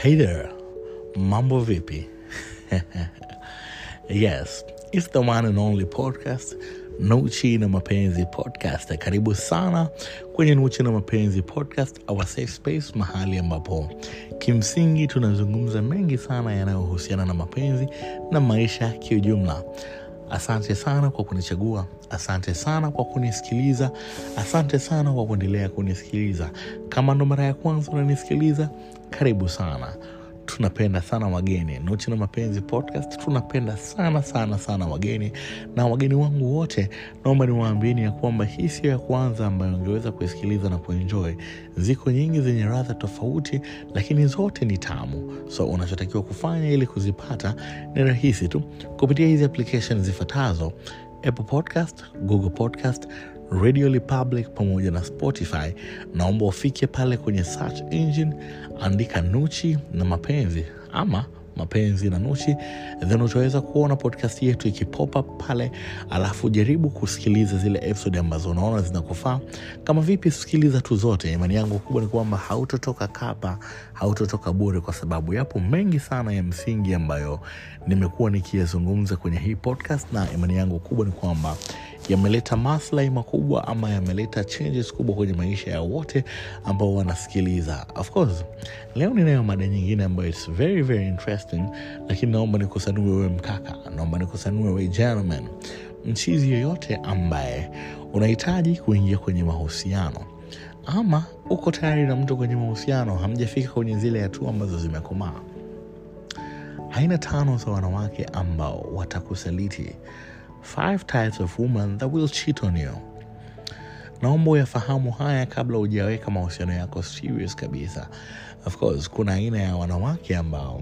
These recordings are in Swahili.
Hey there, mambo vipi? yes, it's the one and only podcast Nuchi na Mapenzi podcast. Karibu sana kwenye Nuchi na Mapenzi podcast, our safe space, mahali ambapo kimsingi tunazungumza mengi sana yanayohusiana na mapenzi na maisha kiujumla. Asante sana kwa kunichagua, asante sana kwa kunisikiliza, asante sana kwa kuendelea kunisikiliza. Kama ndo mara ya kwanza unanisikiliza, karibu sana. Tunapenda sana wageni. Nuchi na Mapenzi podcast tunapenda sana sana sana wageni, na wageni wangu wote naomba niwaambieni ya kwamba hii sio ya kwanza ambayo ungeweza kuisikiliza na kuenjoy. Ziko nyingi zenye radha tofauti, lakini zote ni tamu. So unachotakiwa kufanya ili kuzipata ni rahisi tu kupitia hizi application zifuatazo: Apple Podcast, Google Podcast, Radio Republic pamoja na Spotify. Naomba ufike pale kwenye search engine, andika Nuchi na Mapenzi ama mapenzi na Nuchi, then utaweza kuona podcast yetu ikipopa pale, alafu jaribu kusikiliza zile episode ambazo unaona zinakufaa. Kama vipi, sikiliza tu zote. Imani yangu kubwa ni kwamba hautotoka kapa, hautotoka bure, kwa sababu yapo mengi sana ya msingi ambayo nimekuwa nikiyazungumza kwenye hii podcast, na imani yangu kubwa ni kwamba yameleta maslahi makubwa ama yameleta changes kubwa kwenye maisha ya wote ambao wanasikiliza. Of course, leo ninayo mada nyingine ambayo it's very very interesting, lakini naomba nikusanue we mkaka, naomba nikusanue we gentleman, mchizi yoyote ambaye unahitaji kuingia kwenye mahusiano ama uko tayari na mtu kwenye mahusiano, hamjafika kwenye zile hatua ambazo zimekomaa. Aina tano za wanawake ambao watakusaliti Five types of women that will cheat on you. Naomba uyafahamu haya kabla hujaweka mahusiano yako serious kabisa. Of course, kuna aina ya wanawake ambao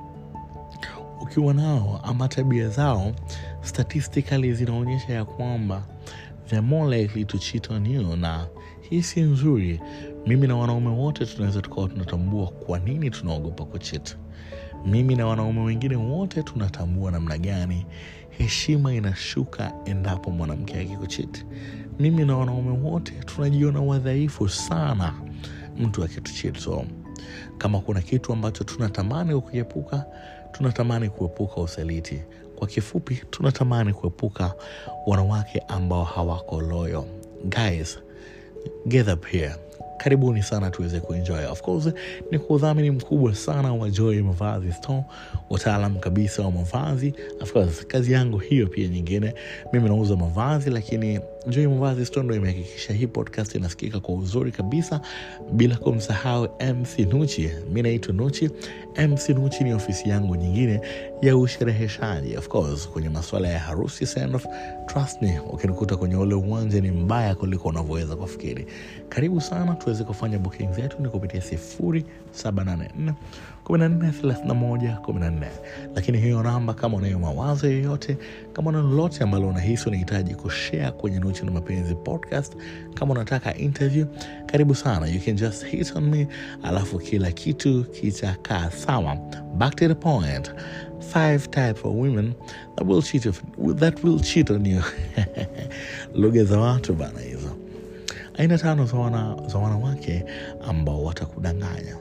ukiwa nao ama tabia zao statistically zinaonyesha ya kwamba they're more likely to cheat on you, na hii si nzuri. Mimi na wanaume wote tunaweza tukawa tunatambua kwa nini tunaogopa kuchit. Mimi na wanaume wengine wote tunatambua namna gani heshima inashuka endapo mwanamke akikuchiti. Mimi na wanaume wote tunajiona wadhaifu sana mtu akituchiti. So kama kuna kitu ambacho tunatamani kukiepuka, tunatamani kuepuka usaliti. Kwa kifupi, tunatamani kuepuka wanawake ambao hawako loyo. Guys, get up here karibuni sana tuweze kuenjoy. Of course ni kwa udhamini mkubwa sana wa Joy Mavazi Store, wataalam kabisa wa mavazi. Of course kazi yangu hiyo pia nyingine, mimi nauza mavazi, lakini Joy Mavazi Store ndo imehakikisha hii podcast inasikika kwa uzuri kabisa, bila kumsahau MC Nuchi. Mi naitwa Nuchi. MC Nuchi ni ofisi yangu nyingine ya ushereheshaji, of course kwenye masuala ya harusi, send off. Trust me, ukinikuta kwenye ule uwanja ni mbaya kuliko unavyoweza kufikiri. Karibu sana tuweze kufanya booking zetu ni kupitia sifuri saba nane nne kumi na nne thelathini na moja kumi na nne. Lakini hiyo namba, kama unayo mawazo yoyote, kama una lolote ambalo unahisi unahitaji kushare kwenye Nuchi na Mapenzi podcast, kama unataka interview, karibu sana, you can just hit on me, alafu kila kitu kitakaa sawa. Back to the point, five type of women that will cheat, of, that will cheat on you lugha za watu bana hizo aina tano za, wana, za wanawake ambao watakudanganya.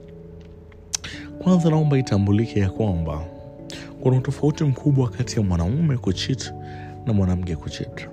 Kwanza, naomba itambulike ya kwamba kuna utofauti mkubwa kati ya mwanaume kuchit na mwanamke kuchit.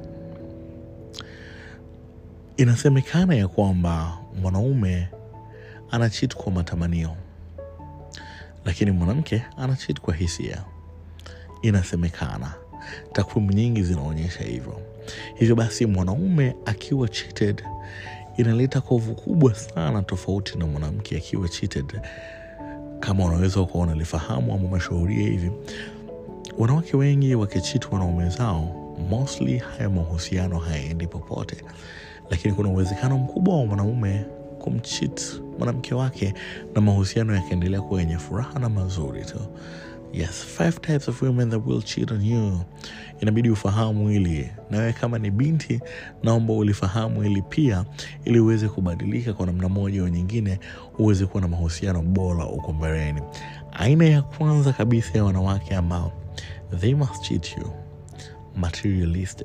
Inasemekana ya kwamba mwanaume anachit kwa matamanio, lakini mwanamke anachit kwa hisia. Inasemekana, takwimu nyingi zinaonyesha hivyo. Hivyo basi mwanaume akiwa cheated inaleta kovu kubwa sana, tofauti na mwanamke akiwa cheated. Kama unaweza ukawa unalifahamu ama umeshuhudia hivi, wanawake wengi wakichiti wanaume zao, mostly haya mahusiano hayaendi popote, lakini kuna uwezekano mkubwa wa mwanaume kumchit mwanamke wake na mahusiano yakaendelea kuwa yenye furaha na mazuri tu. Yes, five types of women that will cheat on you. Inabidi ufahamu hili, nawe kama ni binti, naomba ulifahamu hili pia, ili uweze kubadilika kwa namna moja au nyingine, uweze kuwa na mahusiano bora uko mbeleni. Aina ya kwanza kabisa ya wanawake ambao they must cheat you, materialistic,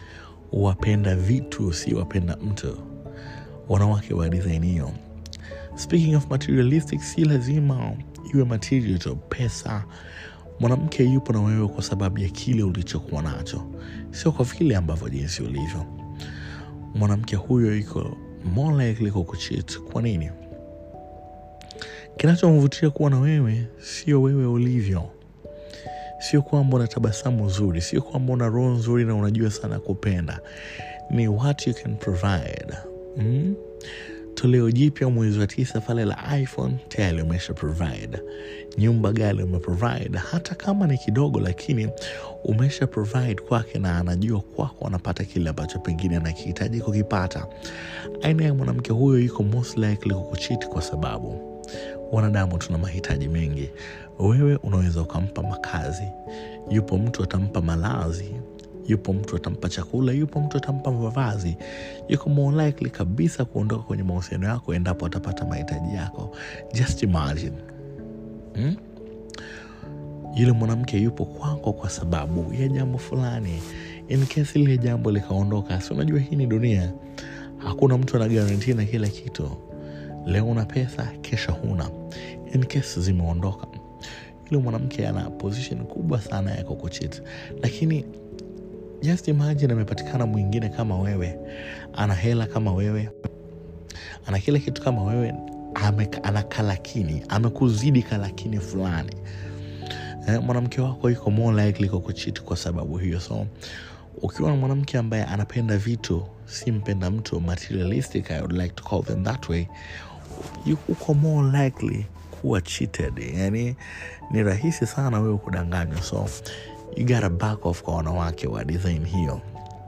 wapenda vitu, si wapenda mtu. Wanawake wa design hiyo speaking of materialistic si lazima iwe material tu pesa mwanamke yupo na wewe kwa sababu ya kile ulichokuwa nacho sio kwa vile ambavyo jinsi ulivyo mwanamke huyo iko more likely kukuchit kwa nini kinachomvutia kuwa na wewe sio wewe ulivyo sio kwamba una tabasamu zuri sio kwamba una roho nzuri na unajua sana kupenda ni what you can provide mm? toleo jipya mwezi wa tisa pale la iphone tayari umesha provide nyumba gari umeprovide hata kama ni kidogo lakini umesha provide kwake na anajua kwako anapata kile ambacho pengine anakihitaji kukipata aina ya mwanamke huyo iko most likely kukuchiti kwa sababu wanadamu tuna mahitaji mengi wewe unaweza ukampa makazi yupo mtu atampa malazi yupo mtu atampa chakula yupo mtu atampa mavazi yuko more likely kabisa kuondoka kwenye mahusiano yako endapo atapata mahitaji yako just imagine hmm? yule mwanamke yupo kwako kwa sababu ya jambo fulani in case lile jambo likaondoka si unajua hii ni dunia hakuna mtu ana garanti na kila kitu leo una pesa kesha huna in case zimeondoka yule mwanamke ana position kubwa sana ya kukuchit lakini just imagine amepatikana mwingine kama wewe ana hela kama wewe ana kila kitu kama wewe ame, ana kalakini amekuzidi kalakini fulani eh, mwanamke wako iko more likely kukuchiti kwa sababu hiyo so ukiwa na mwanamke ambaye anapenda vitu si mpenda mtu materialistic i would like to call them that way you- uko more likely kuwa cheated yani ni rahisi sana wewe kudanganywa so you gotta back off kwa wanawake wa design hiyo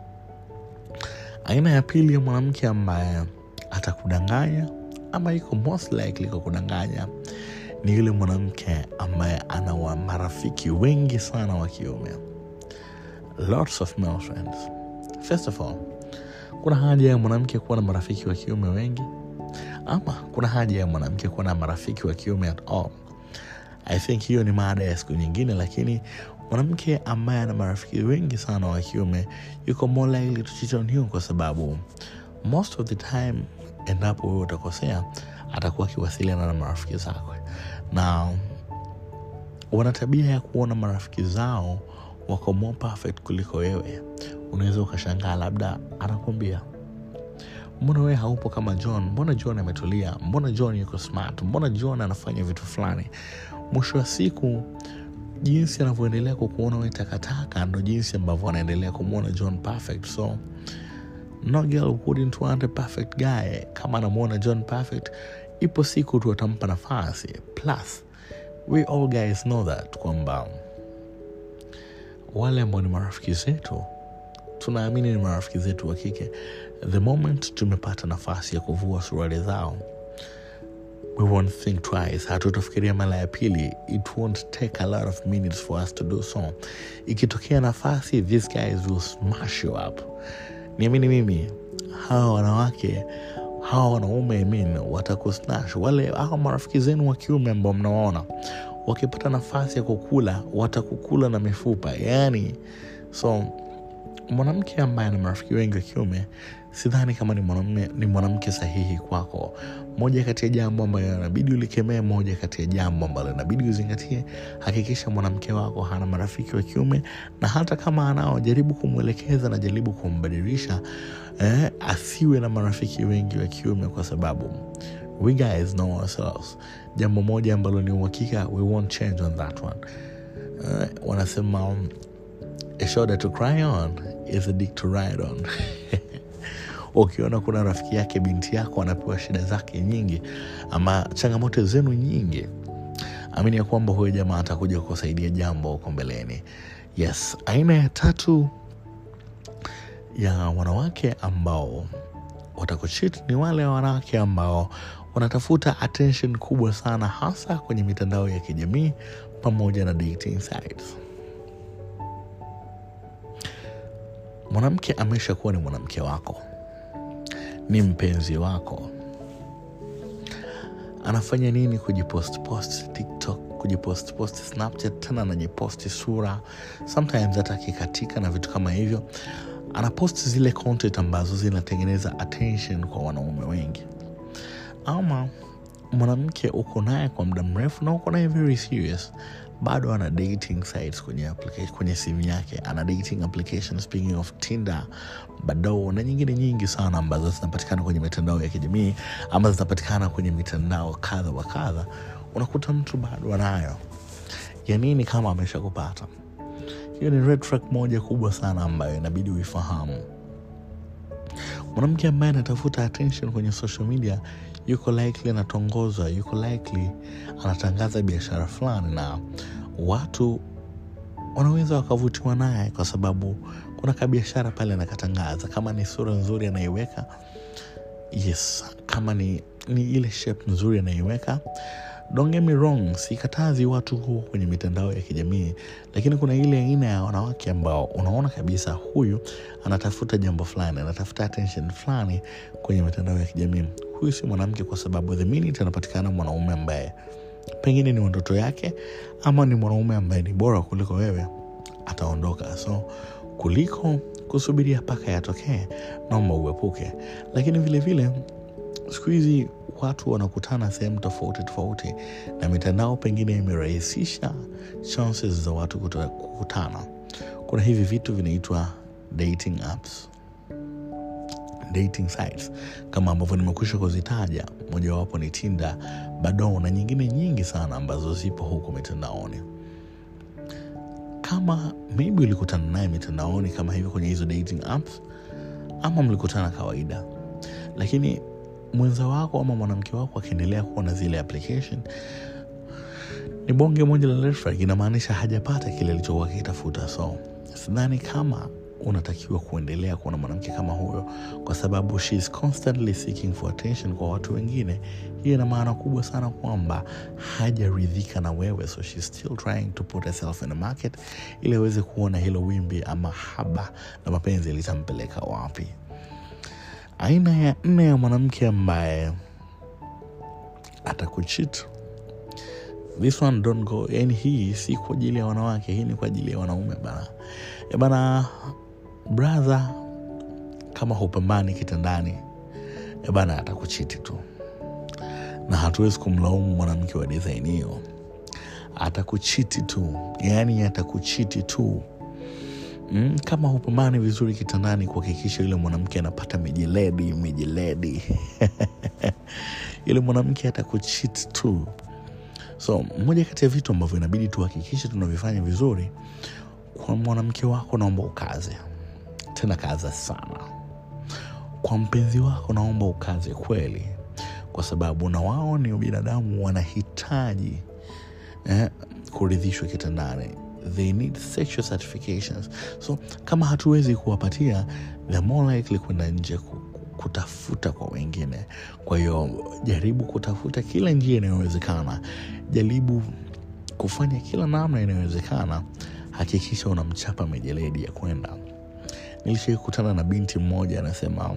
aina ya pili ya mwanamke ambaye atakudanganya ama iko most likely kwa kudanganya ni yule mwanamke ambaye ana wa marafiki wengi sana wa kiume lots of male friends first of all kuna haja ya mwanamke kuwa na marafiki wa kiume wengi ama kuna haja ya mwanamke kuwa na marafiki wa kiume at all i think hiyo ni maada ya siku nyingine lakini mwanamke ambaye ana marafiki wengi sana wa kiume yuko more likely to cheat on you kwa sababu most of the time endapo wewe utakosea atakuwa akiwasiliana na marafiki zako na wana tabia ya kuona marafiki zao wako more perfect kuliko wewe unaweza ukashangaa labda anakwambia mbona wewe haupo kama john mbona john ametulia mbona john yuko smart mbona john anafanya vitu fulani mwisho wa siku jinsi anavyoendelea kukuona we takataka ndo jinsi ambavyo anaendelea kumwona john perfect so no girl wouldn't want a perfect guy kama anamwona john perfect ipo siku tu atampa nafasi plus we all guys know that kwamba wale ambao ni marafiki zetu tunaamini ni marafiki zetu wa kike the moment tumepata nafasi ya kuvua suruali zao we won't think twice hatutafikiria mara ya pili it won't take a lot of minutes for us to do so ikitokea nafasi these guys will smash you up niamini mimi hawa wanawake hawa wanaume I mean, watakusnash wale hawa marafiki zenu wa kiume ambao mnawaona wakipata nafasi ya kukula watakukula na mifupa yani so mwanamke ambaye ana marafiki wengi wa kiume sidhani kama ni mwanamume ni mwanamke sahihi kwako moja kati ya jambo ambayo inabidi ulikemee moja kati ya jambo ambalo inabidi uzingatie hakikisha mwanamke wako hana marafiki wa kiume na hata kama anao jaribu kumwelekeza na jaribu kumbadilisha eh, asiwe na marafiki wengi wa kiume kwa sababu we guys know ourselves jambo moja ambalo ni uhakika we won't change on that one eh, wanasema um, a shoulder to cry on is a dick to ride on ukiona kuna rafiki yake binti yako anapewa shida zake nyingi ama changamoto zenu nyingi amini ya kwamba huyo jamaa atakuja kukusaidia jambo huko mbeleni yes aina ya tatu ya wanawake ambao watakuchit ni wale wanawake ambao wanatafuta attention kubwa sana hasa kwenye mitandao ya kijamii pamoja na dating sites mwanamke amesha kuwa ni mwanamke wako ni mpenzi wako anafanya nini kujipost post tiktok kujipost post snapchat tena anajiposti sura sometimes hata akikatika na vitu kama hivyo anapost zile content ambazo zinatengeneza attention kwa wanaume wengi ama mwanamke uko naye kwa muda mrefu na uko naye very serious bado ana dating sites kwenye, application, kwenye simu yake ana dating application speaking of tinder badoo na nyingine nyingi sana ambazo zinapatikana kwenye mitandao ya kijamii ama zinapatikana kwenye mitandao kadha wa kadha unakuta mtu bado anayo ya nini kama amesha kupata hiyo ni red flag moja kubwa sana ambayo inabidi uifahamu mwanamke ambaye anatafuta attention kwenye social media yuko likely anatongozwa yuko likely anatangaza biashara fulani na watu wanaweza wakavutiwa naye kwa sababu kuna kabiashara pale anakatangaza kama ni sura nzuri anaiweka yes kama ni, ni ile shape nzuri anaiweka don't get me wrong sikatazi watu huo kwenye mitandao ya kijamii lakini kuna ile aina ya wanawake ambao unaona kabisa huyu anatafuta jambo fulani anatafuta attention fulani kwenye mitandao ya kijamii huyu si mwanamke kwa sababu the minute anapatikana mwanaume ambaye pengine ni ndoto yake ama ni mwanaume ambaye ni bora kuliko wewe ataondoka so kuliko kusubiria mpaka yatokee naomba uepuke lakini vile vile siku hizi watu wanakutana sehemu tofauti tofauti na mitandao pengine imerahisisha chances za watu kuta- kukutana kuna hivi vitu vinaitwa dating apps dating sites kama ambavyo nimekwisha kuzitaja mojawapo ni tinda badoo na nyingine nyingi sana ambazo zipo huko mitandaoni kama maybe ulikutana naye mitandaoni kama hivyo kwenye hizo dating apps ama mlikutana kawaida lakini mwenza wako ama mwanamke wako akiendelea kuwa na zile application ni bonge moja la red flag inamaanisha hajapata kile alichokuwa akitafuta so sidhani kama unatakiwa kuendelea kuwa na mwanamke kama huyo kwa sababu she is constantly seeking for attention kwa watu wengine hiyo ina maana kubwa sana kwamba hajaridhika na wewe so she's still trying to put herself in the market ili aweze kuona hilo wimbi ama haba na mapenzi litampeleka wapi aina ya nne ya mwanamke ambaye atakuchit this one don't go yani hii si kwa ajili ya wanawake hii ni kwa ajili ya wanaume bana e bana brother kama hupambani kitandani e bana atakuchiti tu na hatuwezi kumlaumu mwanamke wa design hiyo atakuchiti tu yaani atakuchiti tu mm, kama hupambani vizuri kitandani kuhakikisha yule mwanamke anapata mijeledi mijeledi yule mwanamke atakuchit tu so moja kati ya vitu ambavyo inabidi tuhakikishe tunavifanya vizuri kwa mwanamke wako naomba ukaze tena kaza sana kwa mpenzi wako naomba ukaze kweli kwa sababu na wao ni binadamu wanahitaji eh, kuridhishwa kitandani they need sexual certifications so kama hatuwezi kuwapatia they're more likely kwenda nje ku- ku- kutafuta kwa wengine kwa hiyo jaribu kutafuta kila njia inayowezekana jaribu kufanya kila namna inayowezekana hakikisha unamchapa mijeledi ya kwenda nilishai kukutana na binti mmoja anasema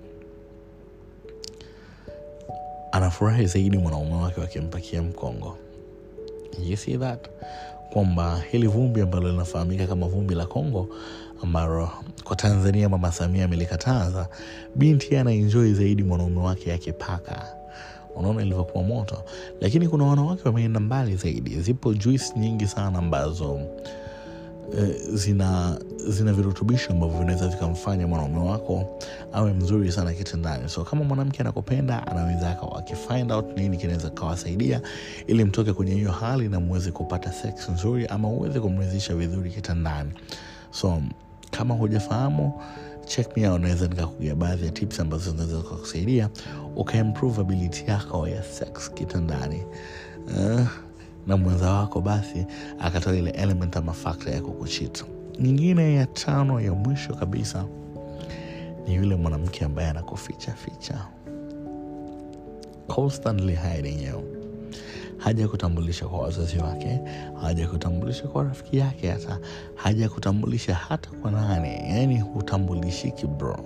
anafurahi zaidi mwanaume wake wakimpakia mkongo you see that kwamba hili vumbi ambalo linafahamika kama vumbi la Kongo ambalo kwa Tanzania Mama Samia amelikataza, binti anaenjoi zaidi mwanaume wake akipaka. Unaona ilivyokuwa moto, lakini kuna wanawake wameenda mbali zaidi. Zipo juice nyingi sana ambazo eh, zina zina virutubisho ambavyo vinaweza vikamfanya mwanaume wako awe mzuri sana kitandani so kama mwanamke anakupenda anaweza akawa akifind out nini kinaweza kawasaidia ili mtoke kwenye hiyo hali na muweze kupata sex nzuri ama uweze kumridhisha vizuri kitandani so kama hujafahamu check me out naweza nikakugia baadhi ya tips ambazo zinaweza kukusaidia ukaimprove ability yako ya sex kitandani uh, na mwenza wako basi akatoa ile element ama fakta ya kukuchita nyingine ya tano ya mwisho kabisa ni yule mwanamke ambaye anakuficha ficha constantly hiding you haja kutambulisha kwa wazazi wake haja kutambulisha kwa rafiki yake hata haja kutambulisha hata kwa nani yani hutambulishiki bro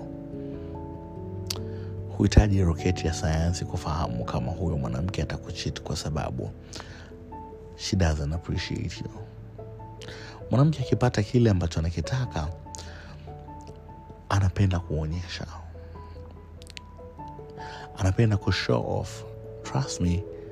huhitaji roketi ya sayansi kufahamu kama huyo mwanamke atakuchit kwa sababu she doesn't appreciate you mwanamke akipata kile ambacho anakitaka anapenda kuonyesha anapenda kushow off trust me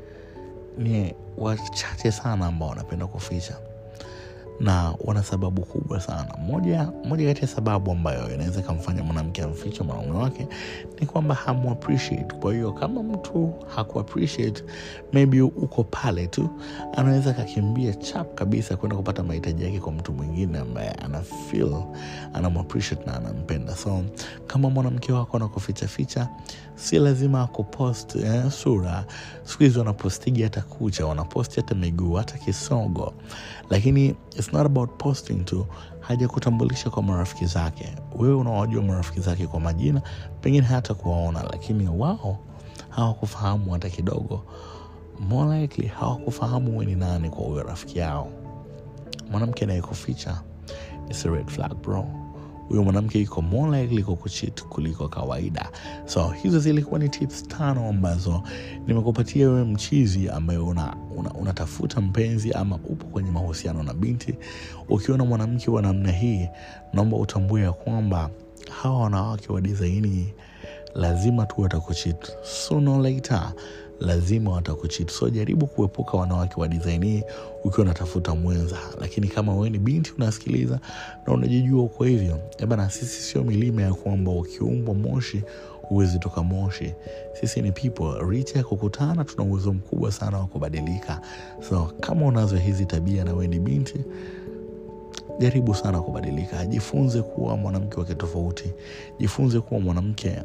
ni wachache sana ambao wanapenda kuficha na wana sababu kubwa sana moja moja kati ya sababu ambayo inaweza ikamfanya mwanamke amfiche mwanaume wake ni kwamba hamu appreciate kwa hiyo kama mtu haku appreciate maybe uko pale tu anaweza akakimbia chap kabisa kwenda kupata mahitaji yake kwa mtu mwingine ambaye ana feel anam appreciate na anampenda so kama mwanamke wako anakufichaficha si lazima akupost eh, sura siku hizi wanapostigi hata kucha wanaposti hata miguu hata kisogo lakini it's not about posting tu haja kutambulisha kwa marafiki zake wewe unawajua marafiki zake kwa majina pengine hata kuwaona lakini wao hawakufahamu hata kidogo more likely hawakufahamu we ni nani kwa huyo rafiki yao mwanamke anayekuficha is a red flag bro huyo mwanamke iko more likely kukuchit kuliko kawaida so hizo zilikuwa ni tips tano ambazo nimekupatia wewe mchizi ambaye unatafuta una, unatafuta mpenzi ama upo kwenye mahusiano na binti ukiona mwanamke wa namna hii naomba utambue ya kwamba hawa wanawake wa disaini lazima tu watakuchit sooner or later lazima watakuchit so jaribu kuepuka wanawake wa design hii ukiwa unatafuta mwenza lakini kama wewe ni binti unasikiliza na unajijua uko hivyo bana sisi sio milima ya kwamba ukiumbwa moshi huwezi toka moshi sisi ni people richa ya kukutana tuna uwezo mkubwa sana wa kubadilika so kama unazo hizi tabia na wewe ni binti jaribu sana kubadilika jifunze kuwa mwanamke wake tofauti jifunze kuwa mwanamke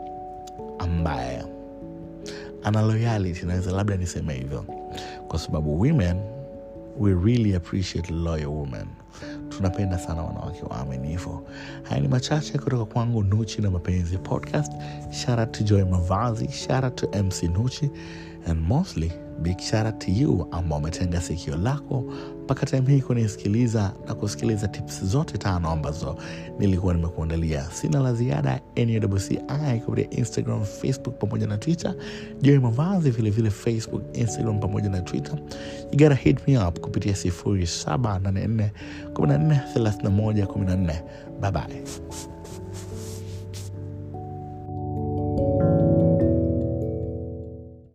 ambaye ana loyalty naweza labda niseme hivyo kwa sababu women we really appreciate loyal women tunapenda sana wanawake waaminifu haya ni machache kutoka kwangu nuchi na mapenzi podcast shara to joy mavazi shara to mc nuchi and mostly big shara to you ambao umetenga sikio lako mpaka time hii kunisikiliza na kusikiliza tips zote tano ambazo nilikuwa nimekuandalia sina la ziada nwci kupitia instagram facebook pamoja na twitter joy mavazi vilevile facebook instagram pamoja na twitter you gotta hit me up kupitia 0784 14 31 14 bye bye